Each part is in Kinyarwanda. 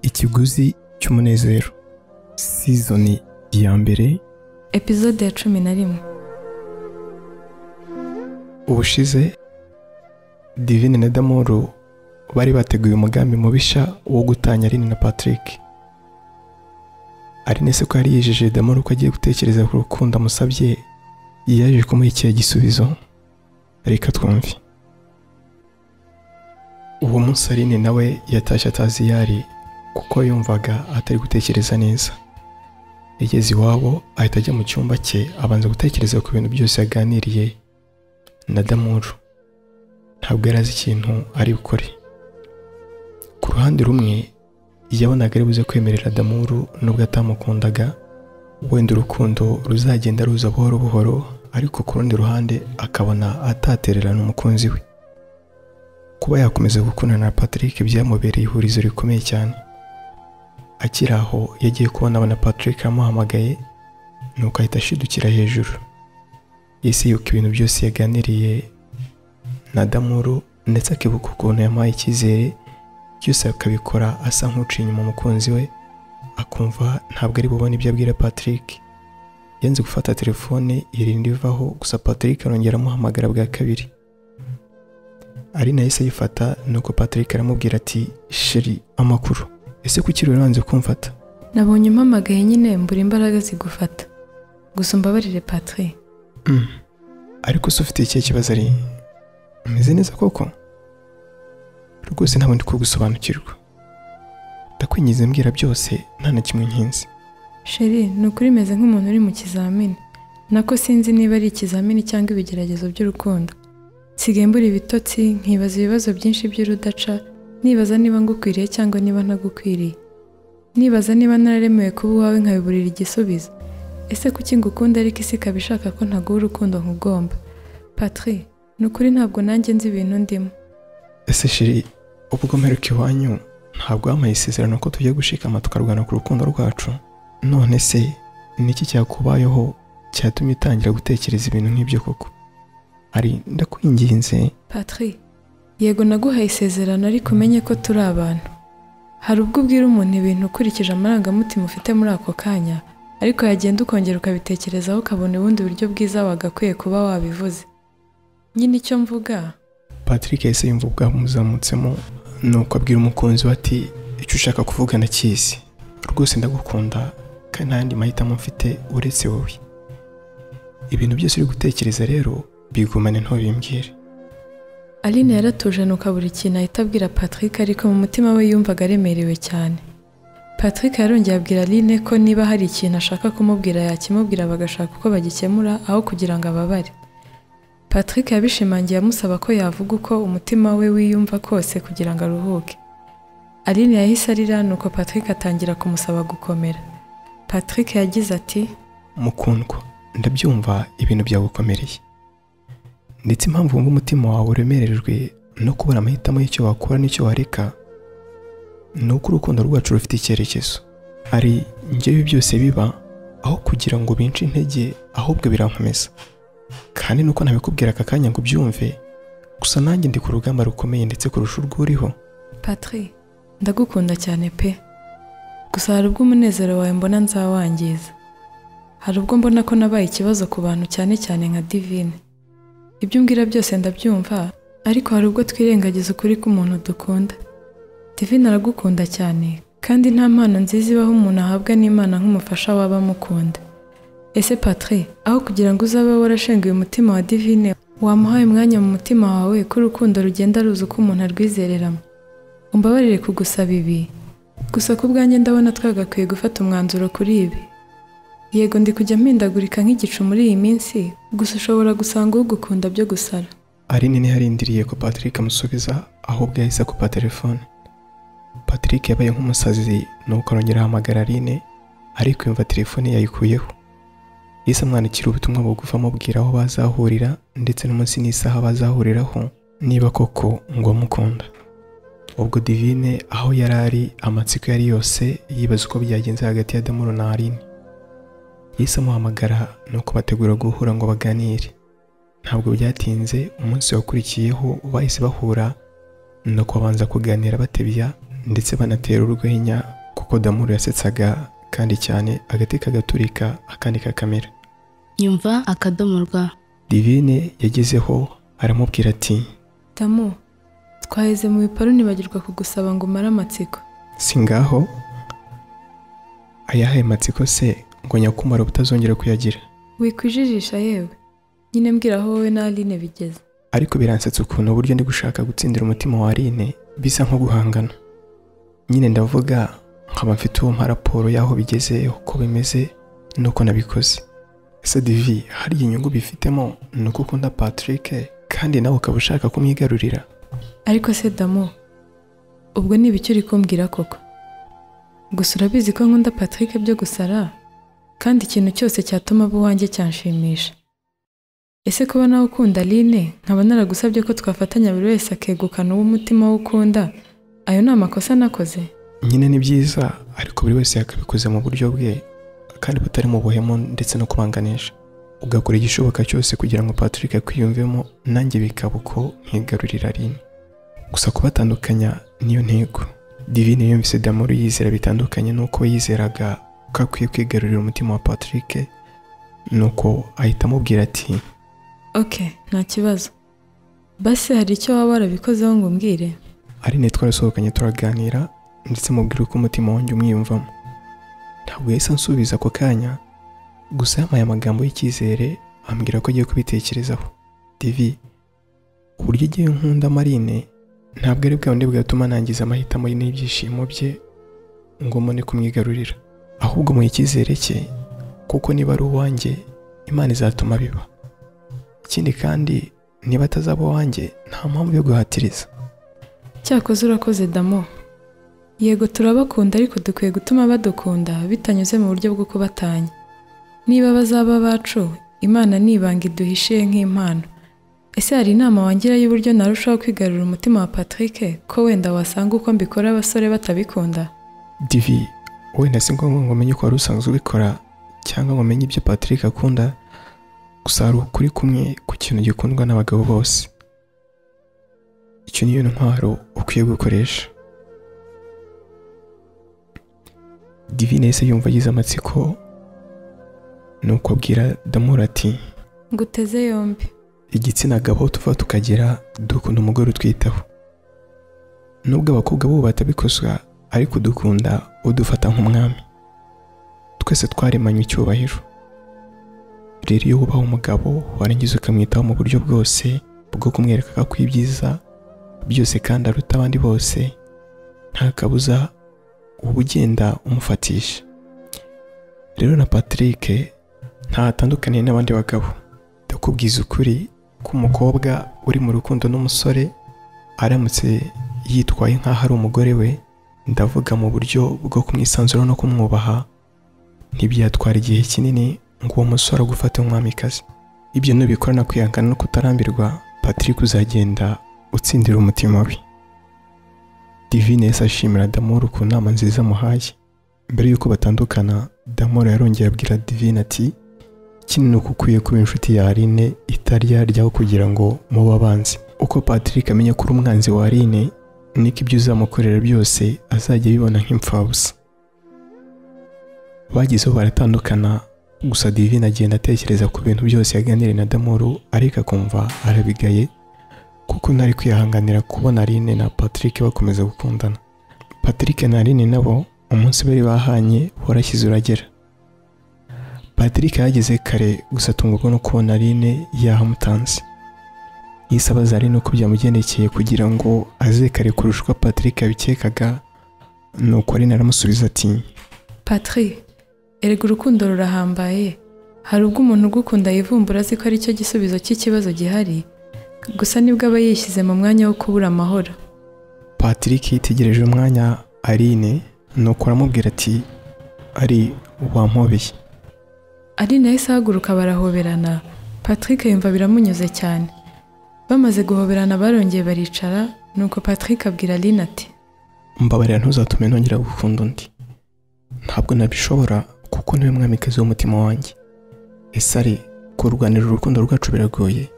ikiguzi cy'umunezero sizoni ya mbere epizode ya cumi na rimwe ubushize divine na damoru bari bateguye umugambi mubisha wo gutanya Aline na patrick Aline se ko yari yijeje damoru ko agiye gutekereza ku rukundo amusabye yaje kumuha ikihe gisubizo reka twumve uwo munsi Aline nawe yatashye atazi iyo ari kuko yumvaga atari gutekereza neza yageze iwabo ahita ajya mu cyumba cye abanza gutekereza ku bintu byose yaganiriye na damuru ntabwo yari azi ikintu ari bukore ku ruhande rumwe yabonaga ari buze kwemerera damuru nubwo atamukundaga wenda urukundo ruzagenda ruza buhoro buhoro ariko ku rundi ruhande akabona atatererana umukunzi we kuba yakomeza gukundana na patrick byamubereye ihurizo rikomeye cyane akiri aho yagiye kubona abona patrick amuhamagaye nuko ahita ashidukira hejuru ese yuko ibintu byose yaganiriye na damuru ndetse akibuka ukuntu yamuhaye icyizere byose akabikora asa nk'uciye inyuma umukunzi we akumva ntabwo ari bubone ibyo abwira patrick yanze gufata telefone irinda ivaho gusa patrick arongera amuhamagara bwa kabiri ari nayo se ayifata nuko patrick aramubwira ati sheri amakuru ese kuki rero wanze kumfata nabonye umpamagaye nyine mbura imbaraga zigufata gusa umbabarire patri Mm. ariko se ufite ikihe kibazo ari umeze neza koko rwose ntabwo ndi kugusobanukirwa ndakwingize mbwira byose nta na kimwe nkinze sheri ni ukuri meze nk'umuntu uri mu kizamini nako sinzi niba ari ikizamini cyangwa ibigeragezo by'urukundo nsigaye mbura ibitotsi nkibaza ibibazo byinshi by'urudaca nibaza niba ngukwiriye cyangwa niba ntagukwiriye nibaza niba nararemewe kuba uwawe nkabiburira igisubizo ese kuki ngukunda ariko isi ikaba ishaka ko ntaguha urukundo nkugomba patri ni ukuri ntabwo nanjye nzi ibintu ndimo ese shiri ubwo mperuka iwanyu ntabwo wampaye isezerano ko tujya gushikama tukarwana ku rukundo rwacu none se niki cyakubayeho cyatumye utangira gutekereza ibintu nk'ibyo koko ari ndakwinginze Patri yego naguhaye isezerano ariko umenye ko turi abantu hari ubwo ubwira umuntu ibintu ukurikije amarangamutima ufite muri ako kanya ariko yagenda ukongera ukabitekerezaho ukabona ubundi buryo bwiza wagakwiye kuba wabivuze nyine icyo mvuga patrick yahise yumva bwamuzamutsemo nuko abwira umukunzi we ati icyo ushaka kuvuga ndakizi rwose ndagukunda kandi nta yandi mahitamo mfite uretse wowe ibintu byose uri gutekereza rero bigumane ntubimbwire Aline yaratuje nuka buri kintu ahita abwira Patrick ariko mu mutima we yumvaga aremerewe cyane Patrick yarongeye abwira Aline ko niba hari ikintu ashaka kumubwira yakimubwira bagashaka uko bagikemura aho kugira ngo ababare Patrick yabishimangiye amusaba ko yavuga uko umutima we wiyumva kose kugira ngo aruhuke Aline yahise arira nuko Patrick atangira kumusaba gukomera Patrick yagize ati mukundwa ndabyumva ibintu byagukomereye ndetse impamvu wumva umutima wawe uremerejwe no kubura amahitamo y'icyo wakora n'icyo wareka ni uko urukundo rwacu rufite icyerekezo hari ngewe byose biba aho kugira ngo bince intege ahubwo birankomeza kandi nuko nabikubwira aka kanya ngo ubyumve gusa nanjye ndi ku rugamba rukomeye ndetse kurusha urwo uriho Patri ndagukunda cyane pe gusa hari ubwo umunezero wawe mbona nzawangiza hari ubwo mbona ko nabaye ikibazo ku bantu cyane cyane nka divine ibyo umbwira byose ndabyumva ariko hari ubwo twirengagiza ukuri k'umuntu dukunda divine aragukunda cyane kandi nta mpano nziza ibaho umuntu ahabwa n'imana nk'umufasha waba amukunda ese Patri aho kugira ngo uzabe warashenguye umutima wa divine wamuhaye umwanya mu mutima wawe ko urukundo rugenda ruza uko umuntu arwizereramo umbabarire kugusaba ibi gusa ku bwanjye ndabona twagakwiye gufata umwanzuro kuri ibi yego ndi kujya mpindagurika nk'igicu muri iyi minsi gusa ushobora gusanga ugukunda byo gusara Aline ntiharindiriye ko Patrick amusubiza ahubwo yahise akupa telefone Patrick yabaye nk'umusazi nuko arongera ahamagara Aline ariko yumva telefone yayikuyeho yahise amwandikira ubutumwa bugufi amubwira aho bazahurira ndetse n'umunsi n'isaha bazahuriraho niba koko ngo amukunda ubwo divine aho yari ari amatsiko yari yose yibaza uko byagenze hagati ya Damuru na Aline yahise amuhamagara nuko bategura guhura ngo baganire ntabwo byatinze umunsi wakurikiyeho bahise bahura nuko babanza kuganira batebya ndetse banatera urwenya kuko damuru yasetsaga kandi cyane agati kagaturika akandi kakamera nyumva akadomo rwa divine yagezeho aramubwira ati Damu, twaheze mu biparu nibagirwa kugusaba ngo umare amatsiko. si ngaho ayahaye matsiko se ngo nyakumara butazongera kuyagira Wikwijijisha yewe. Nyine mbwira aho wowe na Aline bigeze. ariko biransetsa ukuntu uburyo ndi gushaka gutsindira umutima wa Aline bisa nko guhangana nyine ndavuga nkaba mfite uwo mpa raporo y'aho bigeze uko bimeze n'uko nabikoze ese divi hari inyungu bifitemo ni uko ukunda Patrick kandi nawe ukaba ushaka kumwigarurira Ariko se Damu, ubwo ni ibiki uri kumbwira koko? Gusa urabizi ko nkunda Patrick byo gusara, kandi ikintu cyose cyatuma aba uwanjye cyanshimisha. Ese kuba nawe ukunda Aline, nkaba naragusabye ko twafatanya buri wese akegukana uwo umutima we ukunda, ayo ni amakosa nakoze? nyine ni byiza ariko buri wese yakabikoze mu buryo bwe kandi butari mu buhemu ndetse no kubanganisha ugakora igishoboka cyose kugira ngo Patrick akwiyumvemo nanjye bikaba uko nkigarurira Aline gusa kubatandukanya niyo ntego Divine yumvise Damuru yizera bitandukanye n'uko yizeraga ko akwiye kwigarurira umutima wa Patrick nuko ahita amubwira ati Ok, nta kibazo. Basi hari icyo waba warabikozeho ngo umbwire? Aline twarasohokanye turaganira ndetse mubwira uko umutima wanjye umwiyumvamo ntabwo yahise ansubiza ako kanya gusa yampaye amagambo y'icyizere ambwira ko agiye kubitekerezaho divi uburyo igihe nkunda marine ntabwo ari bwa bundi bwatuma nangiza amahitamo ye n'ibyishimo bye ngo mbone kumwigarurira ahubwo mu icyizere cye kuko niba ari uwanjye imana izatuma biba ikindi kandi niba atazaba uwanjye nta mpamvu yo guhatiriza Cyakoze urakoze Damo. Yego turabakunda ariko dukwiye gutuma badukunda bitanyuze mu buryo bwo kubatanya. Niba bazaba abacu, Imana nibanga iduhishiye nk'impano. Ese hari inama wangira y'uburyo narushaho kwigarurira umutima wa Patrick ko wenda wasanga uko mbikora abasore batabikunda? divi wenda si ngombwa ngo umenye ko wari usanzwe ubikora cyangwa ngo umenye ibyo patrick akunda gusa hari ukuri kumwe ku kintu gikundwa n'abagabo bose icyo niyo ntwaro ukwiye gukoresha divine yahise yumva agize amatsiko nuko abwira damura ati Nguteze yombi. igitsina gabo tuva tukagera dukunda umugore utwitaho nubwo abakobwa bo batabikosa ariko dukunda udufata nk'umwami twese twaremanywe icyubahiro rero iyo wubaha umugabo warangiza ukamwitaho mu buryo bwose bwo kumwereka ko ibyiza byose kandi aruta abandi bose nta kabuza uba ugenda umufatisha rero na Patrick ntatandukaniye n'abandi bagabo ndakubwiza ukuri ko umukobwa uri mu rukundo n'umusore aramutse yitwaye nk'aho ari umugore we ndavuga mu buryo bwo kumwisanzura no kumwubaha ntibyatwara igihe kinini ngo uwo musore agufate nk'umwamikazi ibyo nubikora no kwihangana no kutarambirwa Patrick uzagenda utsindira umutima we Divine yahise ashimira Damoro ku nama nziza amuhaye mbere y'uko batandukana Damoro yarongeye abwira Divine ati kino ni uko ukwiye kuba inshuti ya Aline itari yaryaho kugira ngo mube abanzi uko Patrick amenya ko uri umwanzi wa Aline niko ibyo uzamukorera byose azajya abibona nk'imfabusa bagezeho baratandukana gusa divine agenda atekereza ku bintu byose yaganiriye na damuru ariko akumva arabigaye kuko ntari kwihanganira kubona Aline na Patrick bakomeza gukundana Patrick na Aline nabo umunsi bari bahanye warashyize uragera Patrick yageze kare gusa atungurwa no kubona Aline yahamutanze yise abaza Aline uko byamugendekeye kugira ngo aze kare kurusha uko Patrick yabikekaga nuko Aline aramusubiza ati Patrick, erega urukundo rurahambaye. Hari ubwo umuntu ugukunda yivumbura azi ko ari cyo gisubizo cy'ikibazo gihari, gusa nibwo aba yishyize mu mwanya wo kubura amahoro. Patrick yitegereje umwanya Aline nuko aramubwira ati ari wampobeye ari nayo ahaguruka barahoberana Patrick yumva biramunyuze cyane bamaze guhoberana barongeye baricara nuko Patrick abwira Aline ati mbabarira ntuzatume nongera gukunda undi ntabwo nabishobora kuko niwe mwamikazi w'umutima wanjye ese ari kurwanira urukundo rwacu biragoye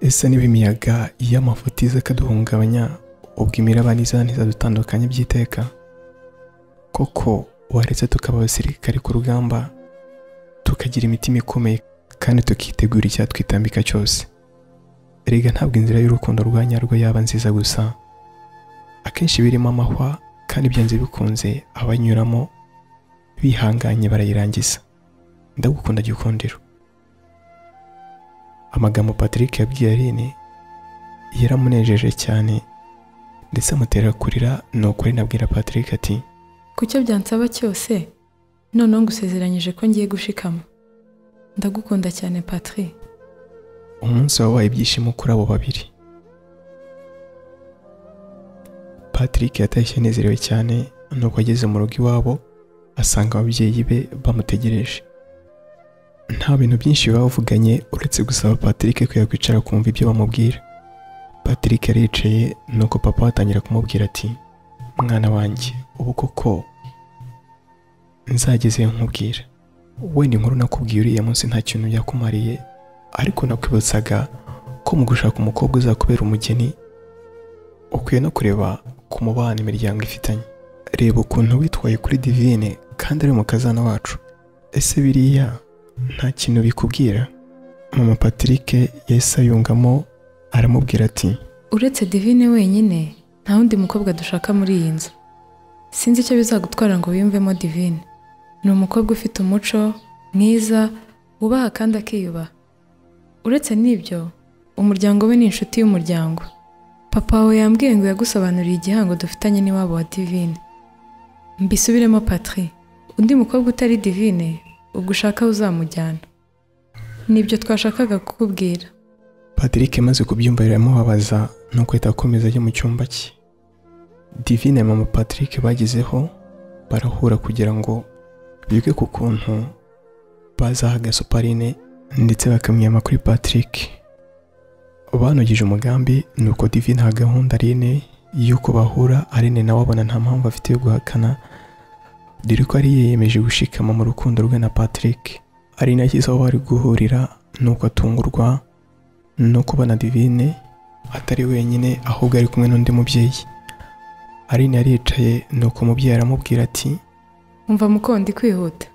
ese niba imiyaga y'amafuti iza akaduhungabanya ubwo imiraba n'izantiza dutandukanye by'iteka koko waretse tukaba abasirikare ku rugamba tukagira imitima ikomeye kandi tukitegura icyatwitambika cyose erega ntabwo inzira y'urukundo rwa nyarwo yaba nziza gusa akenshi birimo amahwa kandi byanze bikunze abanyuramo bihanganye barayirangiza ndagukunda gikundiro amagambo patrick yabwiye aline yaramunejeje cyane ndetse amutera kurira nuko aline abwira patrick ati ku cyo byansaba cyose noneho ngusezeranyije ko ngiye gushikama ndagukunda cyane patri umunsi wabaye ibyishimo kuri abo babiri patrick yatashye anezerewe cyane nuko ageze mu rugo iwabo asanga ababyeyi be bamutegereje nta bintu byinshi bavuganye uretse gusaba patrick ko yakwicara kumva ibyo bamubwira patrick aricaye nuko papa we atangira kumubwira ati mwana wanjye ubu koko nzageze nkubwira wenda inkuru nakubwiye uriya munsi nta kintu yakumariye ariko nakwibutsaga ko mu gushaka umukobwa uzakubera umugeni ukwiye no kureba ku mubano imiryango ifitanye reba ukuntu witwaye kuri divine kandi ari umukazana wacu ese biriya nta kintu bikubwira mama patrick yahise ayungamo aramubwira ati uretse divine wenyine nta wundi mukobwa dushaka muri iyi nzu sinzi icyo bizagutwara ngo wiyumvemo divine ni umukobwa ufite umuco mwiza wubaha kandi akiyubaha uretse n'ibyo umuryango we ni inshuti y'umuryango papa wawe yambwiye ngo yagusobanuriye igihango dufitanye n'iwabo wa divine mbisubiremo patri undi mukobwa utari divine ubwo ushaka uzamujyana nibyo twashakaga kukubwira patrick amaze kubyumva biramubabaza nuko ahita akomeza ajya mu cyumba cye divine na mama patrick bagezeho barahura kugira ngo bige ku kuntu bazaha gasuparine ndetse bakamwiyama kuri patrick banogije umugambi nuko divine aha gahunda aline y'uko bahura aline nawe abona nta mpamvu afite yo guhakana dore ko ari yiyemeje gushikama mu rukundo rwe na patrick ari nashyize aho bari guhurira nuko atungurwa no kubona divine atari wenyine ahubwo ari kumwe n'undi mubyeyi aline aricaye nuko umubyeyi aramubwira ati umva mukondi kwihuta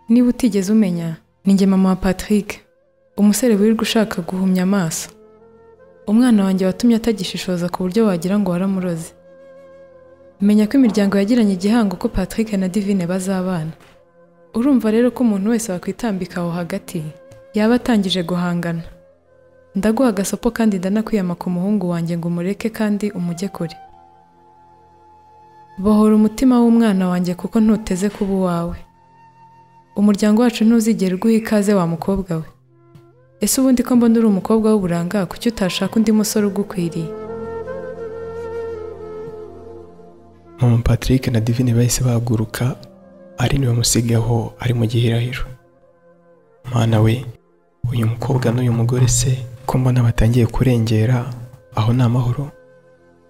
niba utigeze umenya ni njye mama wa patrick umusore wirirwa ushaka guhumya amaso umwana wanjye watumye atagishishoza ku buryo wagira ngo waramuroze menya ko imiryango yagiranye igihango ko patrick na divine bazabana urumva rero ko umuntu wese wakwitambika aho hagati yaba atangije guhangana ndaguha agasopo kandi ndanakwiyama ku muhungu wanjye ngo umureke kandi umujye kure bohora umutima w'umwana wanjye kuko ntuteze kuba uwawe umuryango wacu ntuzigera uguha ikaze wa mukobwa we ese ubundi ko mbona uri umukobwa w'uburanga kuki utashaka undi musore ugukwiriye mama patrick na divine bahise bahaguruka ari niwe musigaho ari mu gihirahiro mwana we uyu mukobwa n'uyu mugore se ko mbona batangiye kurengera aho ni amahoro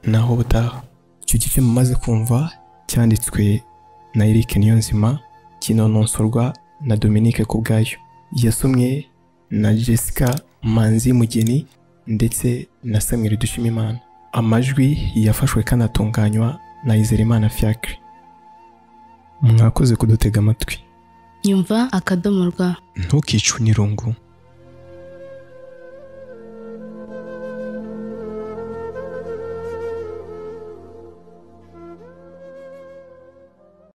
naho butaha icyo gice mumaze kumva cyanditswe na Eric Niyonzima kinononsorwa na Dominique Kubwayo yasomwe na Jessica Manzi Mugeni ndetse na Samuel Dushimimana amajwi yafashwe kanatunganywa na Izerimana Fiacre mwakoze kudutega amatwi nyumva akadomo rwa ntukicune irungu